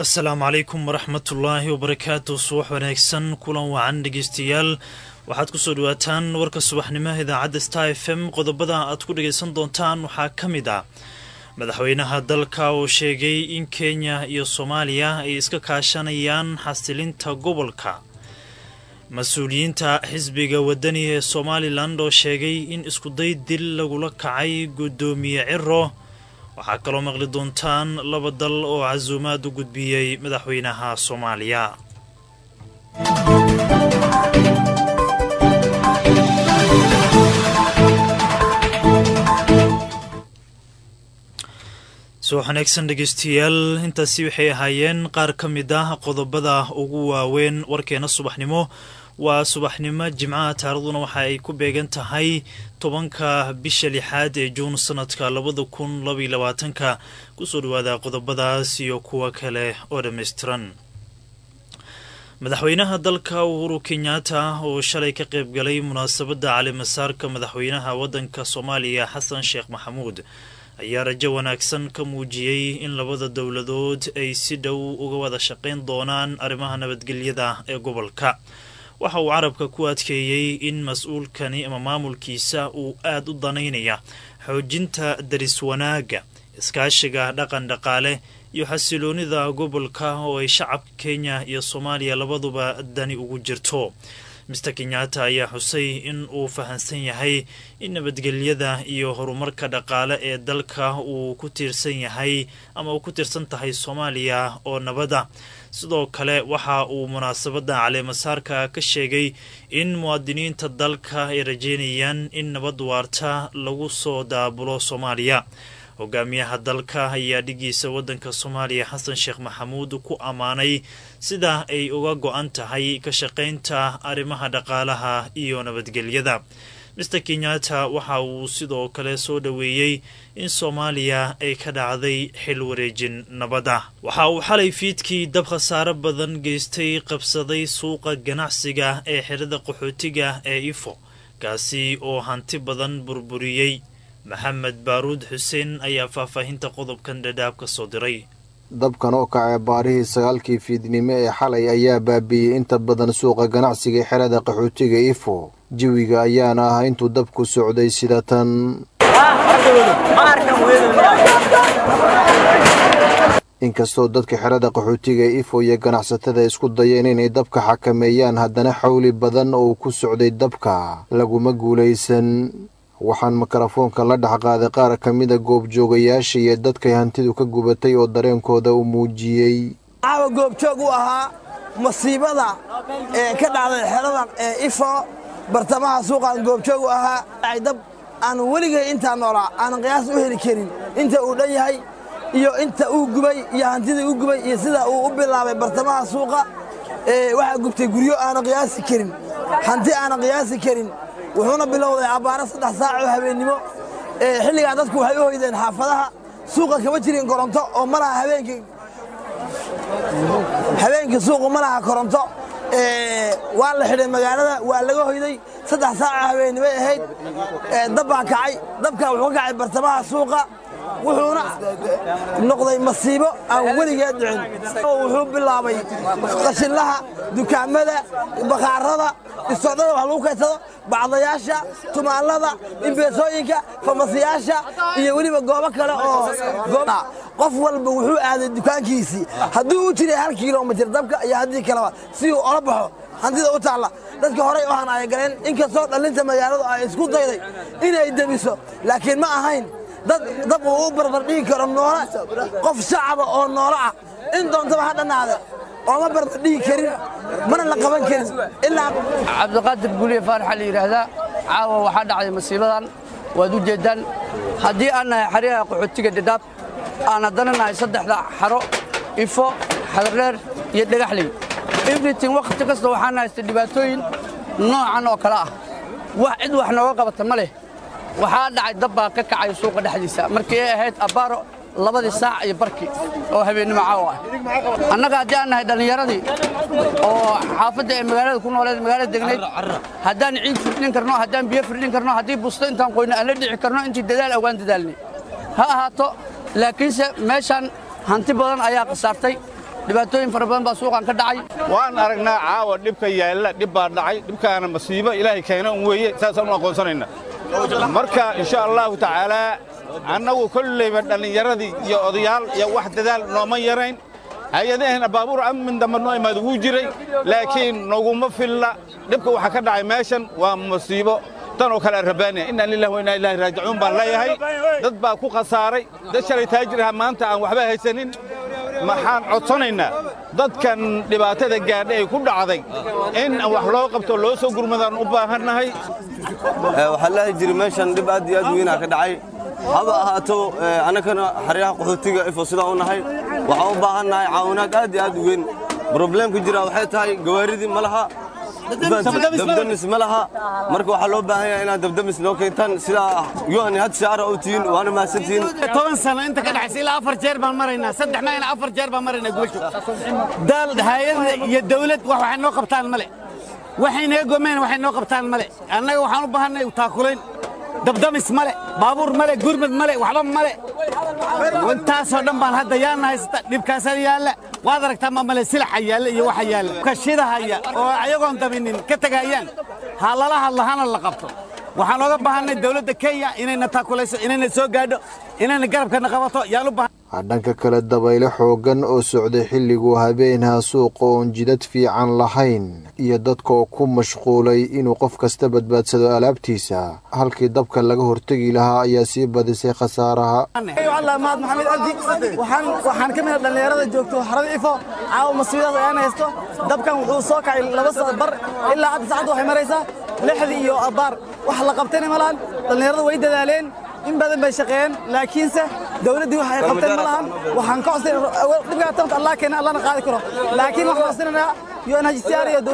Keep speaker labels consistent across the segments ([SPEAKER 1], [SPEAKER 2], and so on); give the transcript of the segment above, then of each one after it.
[SPEAKER 1] asalaamu calaykum waraxmatullaahi wabarakaatu subax wanaagsan kulan wacan dhegeystayaal waxaad kusoo dhawaataan warka subaxnimo idaacadda star f m qodobada aad ku dhageysan doontaan waxaa ka mid ah madaxweynaha dalka oo sheegay in kenya iyo soomaaliya ay iska kaashanayaan xasilinta gobolka mas-uuliyiinta xisbiga wadani ee somalilan oo sheegay in iskuday dil lagula kacay guddoomiye ciro waxaa kaloo maqli doontaan laba dal oo casuumaad u gudbiyey madaxweynaha soomaaliya soo wanaagsan dhegeystayaal intaasi waxay ahaayeen qaar ka mid ah qodobada ugu waaweyn warkeena subaxnimo waa subaxnimo jimcaha taariikhduna waxa ay ku beegan tahay tobanka bisha lixaad ee juun sanadka labada kun labaiyo labaatanka kusoo dhawaada qodobadaas iyo kuwa kale oo dhammaystiran madaxweynaha dalka uhuru kenyaata oo shalay ka qayb galay munaasabadda calimasaarka madaxweynaha waddanka soomaaliya xasan sheekh maxamuud ayaa rajo wanaagsan ka muujiyey in labada dowladood ay si dhow uga wada shaqayn doonaan arrimaha nabadgelyada ee gobolka waxa uu carabka ku adkeeyey in mas-uulkani ama maamulkiisa uu aad u danaynaya xoojinta daris wanaagga iskaashiga dhaqan dhaqaale iyo xasiloonida gobolka oo ay shacabka kenya iyo soomaaliya labaduba dani ugu jirto mister kenyaata ayaa xusay in uu fahamsan yahay in nabadgelyada iyo horumarka dhaqaale ee dalka uu ku tiirsan yahay ama uu ku tiirsan tahay soomaaliya oo nabada sidoo kale waxa uu munaasabadda caleemasaarka ka sheegay in muwaadiniinta dalka ay rajeynayaan in nabad waarta lagu soo daabulo soomaaliya hogaamiyaha dalka ayaa dhigiisa waddanka soomaaliya xasan sheekh maxamuud ku ammaanay sida ay uga go-an tahay ka shaqaynta arrimaha dhaqaalaha iyo nabadgelyada mister kenyaata waxa uu sidoo kale soo dhoweeyey in soomaaliya ay ka dhacday xil wareejin nabada waxa uu xalay fiidkii dab khasaaro badan geystay qabsaday suuqa ganacsiga ee xirada qaxootiga ee ifo kaasi oo hanti badan burburiyey maxamed baaruud xuseen ayaa faahfaahinta qodobkan dhadhaab ka soo diray
[SPEAKER 2] dabkan oo kacay baarihii sagaalkii fiidnimo ee xalay ayaa baabiiyey inta badan suuqa ganacsiga ee xerada qaxootiga ifo jawiga ayaana ah intuu dabku socday sida tan inkastoo dadka xerada qaxootiga ee ifo iyo ganacsatada isku dayeen inay dabka xakameeyaan haddana xawli badan oo ku socday dabka laguma guulaysan waxaan mikrofoonka la dhex qaaday qaar ka mida goobjoogayaasha iyo dadkay hantidu ka gubatay oo dareenkooda u muujiyey
[SPEAKER 3] caawa goobjoog u ahaa masiibada ee ka dhacday xerada ee ifo bartamaha suuqaan goobjoog u ahaa dab aan weligay intaa noolaa aanan qiyaas u heli karin inta uu dhan yahay iyo inta uu gubay iyo hantidii u gubay iyo sida uu u bilaabay bartamaha suuqa waxaa gubtay guryo aanan qiyaasi karin hanti aanan qiyaasi karin wuxuuna bilowday abbaaro saddex saac oo habeennimo xilligaa dadku waxay u hoydeen xaafadaha suuqa kama jirin koronto oo ma laha habeenkii habeenkii suuqu ma laha koronto waa la xidhay magaalada waa laga hoyday saddex saac oo habeennimoy ahayd dab baa kacay dabkaa wuxuu ka kacay bartamaha suuqa wuxuuna noqday masiibo aan weligeed dhicin wuxuu bilaabay qashinlaha dukaamada bakhaarada istoodhada wax lagu kaysado bacdayaasha tumaallada imbeesooyinka famasiyaasha iyo weliba goobo kale oo qof walba wuxuu aaday dukaankiisii hadduu u jiray hal kilomitir dabka iyo haddii kaleba si uu ola baxo hantida u taalla dadka horey oo hanaaya galeen inkastoo dhallinta magaaladu ay isku dayday inay debiso laakiin ma ahayn dad dab uu u barbardhigi karo noole qof shacaba oo noolo ah in doontaba ha dhannaade ooma barbardhigi karin mana la qaban karin ilaa
[SPEAKER 4] cabdiqaadir guuliye faaraxa la yidhaahdaa caawa waxaa dhacday masiibadan waad u jeeddaan haddii aan nahay xeryaha qaxootiga dhadhaab aan haddana nahay saddexda xaro ifo xadardheer iyo dhagaxley everyting wakhti kasta waxaan haystay dhibaatooyin noocan oo kale ah wax cid wax nooga qabata ma leh waxaa dhacay dab baa ka kacay suuqa dhexdiisa markii ay ahayd abbaaro labadii saac iyo barkii oo habeennimo caawa ah annaga haddii aan nahay dhallinyaradii oo xaafadda ee magaalada ku nooleed magaalada degnayd haddaan ciid firdhin karno haddaan biyo firdhin karno haddii busto intaan qoyno aan la dhici karno intii dadaal awaan dadaalnay ha ahaato laakiinse meeshaan hanti badan ayaa khasaartay dhibaatooyin fara badan baa suuqan ka dhacay
[SPEAKER 5] waan aragnaa caawa dhibka yaalla dhib baa dhacay dhibkaana masiibo ilaahay keena un weeye saasaan u aqoonsanayna marka insha allahu tacaalaa annagu kollayba dhallinyaradii iyo odayaal iyo wax dadaal nooma yarayn hay-adaheenna baabuur amin dambe noo imaad wuu jiray laakiin noguma filla dhibka waxa ka dhacay meeshan waa masiibo tan oo kale rabaaniya inna lillahi wa inna ilaahi raajicuun baan leeyahay dad baa ku khasaaray dad shalay taajiraha maanta aan waxba haysanin maxaan codsanaynaa dadkan dhibaatada gaadha ay ku dhacday in wax loo qabto loo soo gurmadaan u baahannahay
[SPEAKER 6] waxaa laahi jiri meeshan dhib aad iyo aad weynaa ka dhacay haba ahaato annagana xeryaha qaxootiga ifo sidaan u nahay waxaan u baahannahay caawinaad aad iyo aad u weyn brobleemka jira waxay tahay gawaaridii ma laha dabdamis ma laha marka waxaa loo baahan yahay inaad dabdamis noo keentaan sidaa yuhani had siyaara u tihiin waana mahadsantihiin
[SPEAKER 7] toban sano inta ka dhaxaysa ilaa afar jeer baan maraynaa saddex maayna afar jeer baan maraynaa gubasho daal hay'ad iyo dawlad wax waxay noo qabtaan male waxay naga gomeen waxay noo qabtaan male annaga waxaan u baahanay taakulayn dabdamis male baabuur male gurmad male waxba male intaasoo dhan baan hadda yaana haysata dhibkaasaa yaalla waad aragtaa ma male silaxa yaalla iyo waxa yaalla kashidahaya oo ayagoon dabinin ka tegayaan ha lala hadlo hana la qabto waxaan ooga baahanay dawladda kenya inayna taakulayso inayna soo gaadho inayna garabkana qabato yaan u baahan
[SPEAKER 2] dhanka kale dabayle xooggan oo socday xilliguu habeenhaa suuqa oon jidad fiican lahayn iyo dadka oo ku mashquulay inuu qof kasta badbaadsado alaabtiisa halkii dabka laga hortegi lahaa ayaa sii badisay khasaaraha
[SPEAKER 3] maad maxamed cabdi waxaan ka mid a dhallinyarada joogto xarada ifo caawa masiibadaas ayaan haysto dabkan wuxuu soo kacay laba saa bar ilaa hadda saacadda waxay maraysaa lixdii iyo abaar wax la qabtayna ma lahan dhallinyarada way dadaaleen in badan bay shaqeeyeen laakiinse dawladdii wax ay qabteen ma lahan waxaan ka codsan dhibkaa tamta allah keena allahna qaadi karo laakiin waxaan codsanaynaa unhcr iyo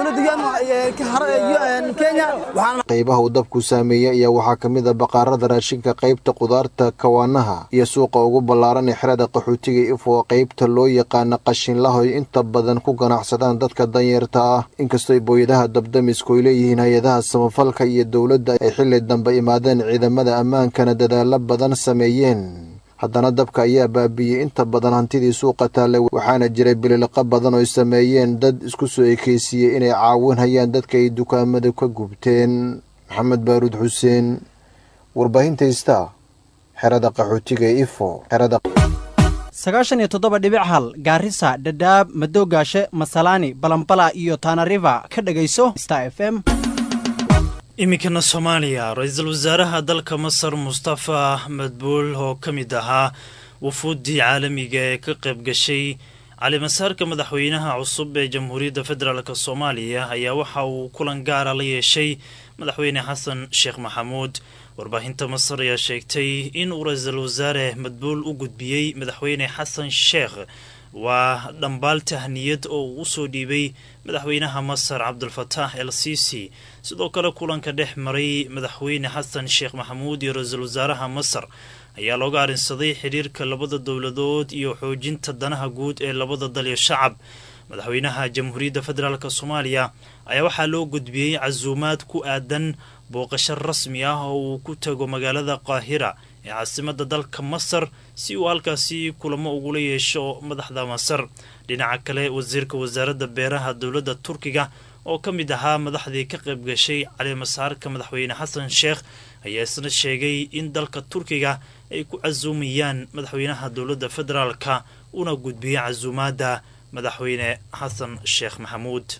[SPEAKER 3] dawladda kenya
[SPEAKER 2] qaybaha uu dabku saameeyey ayaa waxaa ka mid a baqaarada raashinka qaybta qudaarta kawaanaha iyo suuqa ugu ballaaran ee xerada qaxootiga ifo qaybta loo yaqaana qashinlahoy inta badan ku ganacsadaan dadka danyeerta ah inkastoo booyadaha dabdamisku ay leeyihiin hay-adaha samafalka iyo dowladda ay xilli dambe imaadeen ciidamada ammaankana dadaalo badan sameeyeen haddana dabka ayaa baabiiyey inta badan hantidii suuqa taallay waxaana jiray bililiqa badan oo ay sameeyeen dad isku soo ekeysiiyey inay caawinhayaan dadka ay dukaamada ka gubteen maxamed baaruud xuseen warbaahinta ista xerada qaxootiga ee ifo xerada
[SPEAKER 8] sagaashan iyo toddoba dhibic hal gaarisa dhadhaab madoogaashe masalaani balambala iyo taanariva ka dhegayso star f m
[SPEAKER 1] iminkana soomaaliya ra-iisul wasaaraha dalka masar mustafa madbuul oo ka mid ahaa wufuuddii caalamiga ee ka qayb gashay calimasaarka madaxweynaha cusub ee jamhuuriyadda federaalk soomaaliya ayaa waxa uu kulan gaara la yeeshay madaxweyne xasan sheekh maxamuud warbaahinta masar ayaa sheegtay in uu ra-iisul wasaare madbuul u gudbiyey madaxweyne xasan sheekh waa dhambaal tahniyad oo uu usoo dhiibay madaxweynaha masar cabdulfataax el sisi sidoo kale kulanka dhex maray madaxweyne xasan sheekh maxamuud iyo ra-iisul wasaaraha masar ayaa looga arrinsaday xiriirka labada dowladood iyo xoojinta danaha guud ee labada dal iyo shacab madaxweynaha jamhuuriyadda federaalk soomaaliya ayaa waxaa loo gudbiyey casuumaad ku aadan booqasho rasmi ah oo uu ku tago magaalada qaahira ee caasimada dalka masar si uu halkaasi kulamo ugula yeesho madaxda masar dhinaca kale wasiirka wasaaradda beeraha dowladda turkiga oo ka mid ahaa madaxdii ka qayb gashay calimasaarka madaxweyne xasan sheekh ayaa isna sheegay in dalka turkiga ay ku casuumayaan madaxweynaha dowladda federaalka una gudbiyey casuumaadda madaxweyne xasan sheekh maxamuud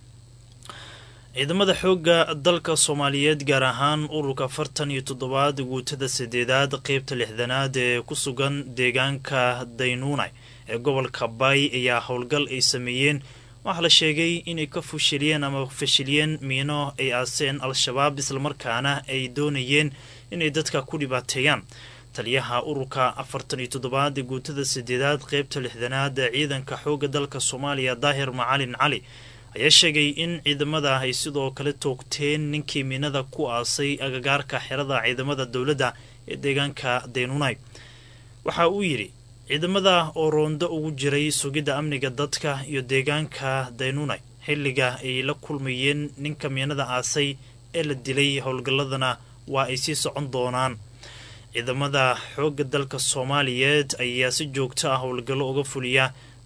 [SPEAKER 1] ciidamada xoogga dalka soomaaliyeed gaar ahaan ururka afartan iyo toddobaad guutada sideedaad qeybta lixdanaad ee ku sugan deegaanka daynuunay ee gobolka baay ayaa howlgal ay sameeyeen waxaa la sheegay inay ka fushiliyeen ama fashiliyeen miino ay aaseen al-shabaab islamarkaana ay doonayeen inay dadka ku dhibaateeyaan taliyaha ururka afartan iyo toddobaad ee guutada sideedaad qeybta lixdanaad ee ciidanka xoogga dalka soomaaliya daahir macalin cali ayaa sheegay in ciidamada ay sidoo kale toogteen ninkii miinada ku aasay agagaarka xerada ciidamada dowladda ee deegaanka daynunay waxa uu yidhi ciidamada oo roondo ugu jiray sugidda amniga dadka iyo deegaanka daynunay xilliga ay la kulmayeen ninka miinada aasay ee la dilay howlgalladana waa ay sii socon doonaan ciidamada xoogga dalka soomaaliyeed ayaa si joogto ah howlgallo uga fuliya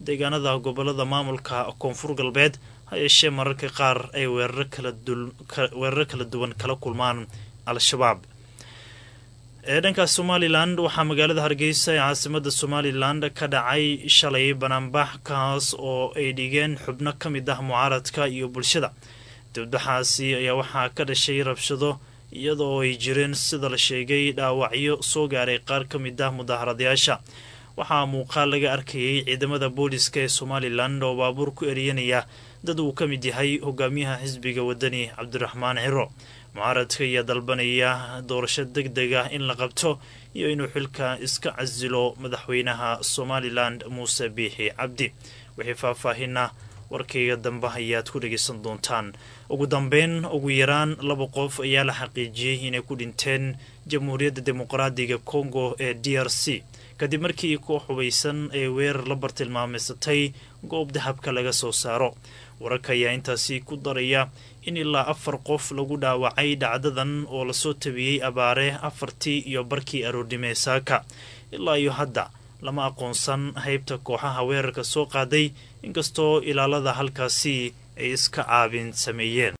[SPEAKER 1] deegaanada gobolada maamulka koonfur galbeed ha yeeshee mararka qaar ay weeraro kala duwan kala kulmaan al-shabaab ee dhankaas somalilan waxaa magaalada hargeysa ee caasimada somalilan ka dhacay shalay banaanbax kaas oo ay dhigeen xubno ka mid ah mucaaradka iyo bulshada dibdaxaasi ayaa waxaa ka dhashay rabshado iyadoo ay jireen sida la sheegay dhaawacyo soo gaaray qaar ka mid ah mudaharadayaasha waxaa muuqaal laga arkayay ciidamada booliska ee somalilan oo baabuur ku eriyanaya dad uu ka mid yahay hogaamiyaha xisbiga wadani cabdiraxmaan ciro mucaaradka ayaa dalbanaya doorasho deg deg ah in la qabto iyo inuu xilka iska casilo madaxweynaha somalilan muuse biixi cabdi wixii faahfaahina warkayga dambe ayaad ku dhegaysan doontaan ugu dambeyn ugu yaraan laba qof ayaa la xaqiijiyey inay ku dhinteen jamhuuriyadda dimuqraadiga congo ee d r c kadib markii koox hubaysan ay weerar la bartilmaameysatay goob dahabka laga soo saaro wararka ayaa intaasi ku daraya in ilaa afar qof lagu dhaawacay dhacdadan oo lasoo tabiyey abaare afartii iyo barkii aroornimee saaka ilaa iyo hadda lama aqoonsan haybta kooxaha weerarka soo qaaday inkastoo ilaalada halkaasi ay iska caabin sameeyeen